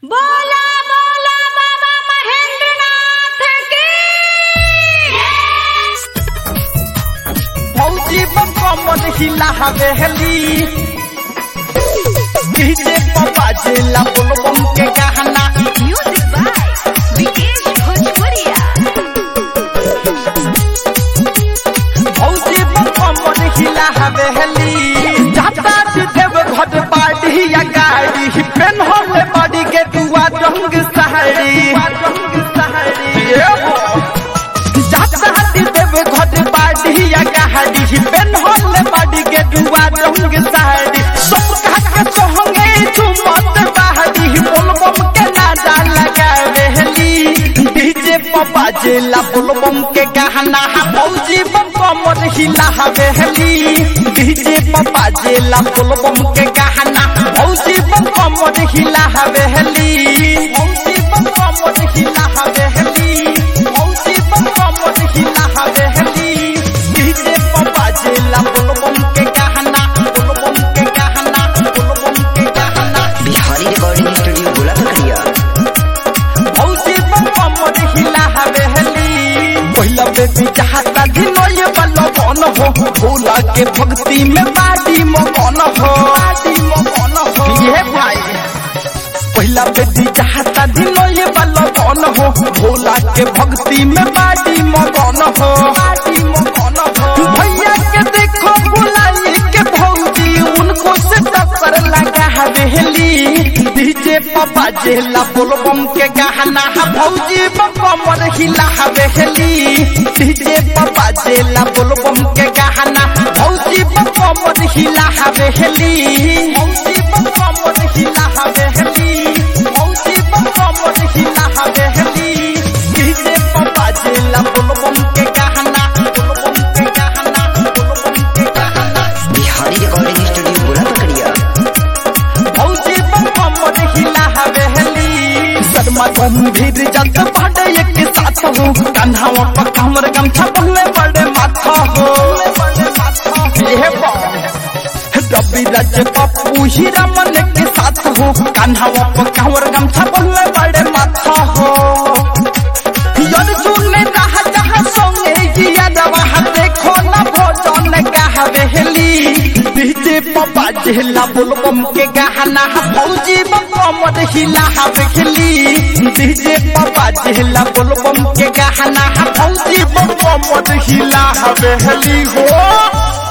बोला बोला बाबा महेंद्रनाथ की फौजी बम हिला हवेली डीजे पप्पा जिला बुलबम के गहना म्यूजिक बाय विकेश भोजपुरिया फौजी बम हिला हवेली जाता देव घट पार्टी या गाड़ी पेन होले बड़ी के दुआ रंग सहरी रंग सहरी जाता देव घट पार्टी या गाड़ी पेन होले बड़ी के दुआ रंग सहरी सब कहा के सोहंगे झुमत बहरी बुलबम के नादा लगावेली डीजे पप्पा जिला बुलबम के गहना फौजी बम कमर हिला हवेली डीजे पप्पा जिला बुलबम के गहना फौजी बम कमर हिला हवेली फौजी बम कमर हिला हवेली फौजी बम कमर हिला हवेली डीजे पप्पा जिला बुलबम के गहना बुलबम के गहना बुलबम के गहना बिहारी रिकॉर्डिंग स्टूडियो गोला पकड़िया फौजी बम कमर हिला हवेली पहिला बेबी चाहता दिनो ये बल्लो कौन हो भोला के भक्ति में बाडी मगन हो बाडी मगन हो ये भाई पहिला बेबी चाहता दिनो ये बल्लो कौन हो भोला के भक्ति में बाडी मगन हो बाडी मगन हो भैया के देखो बुलाई के भौजी उनको से टक्कर लगा हवेली डीजे पापा जेला बोलबम के गहना भौजी बम हिला हवेली डीजे पापा जेला बोलबम के गहना भौजी बम हिला हवेली भौजी बम हिला हवेली भौजी बम हिला हवेली डीजे पापा जेला बोलबम के गहना बोलबम के गहना बोलबम के गहना बिहारी रिकॉर्डिंग स्टूडियो गोला पकड़िया फौजी बम कमर हिला हवेली शर्मा गंभीर जल्द पड़े एक साथ हो कन्हावा पर कमर गमछा पहले बड़े माथा हो ये रवि राज पप्पू हीरा मन के साथ हो कन्हावा पर कमर गमछा पहले बड़े माथा हो यद सुनने रहा जहाँ सोंगे जिया दवा देखो ना भोजन का हवेली डीजे पप्पा जिला बुलबम के गहना फौजी बम हिला हवेली डीजे पप्पा जिला बुलबम के गहना फौजी बम हिला हवेली हो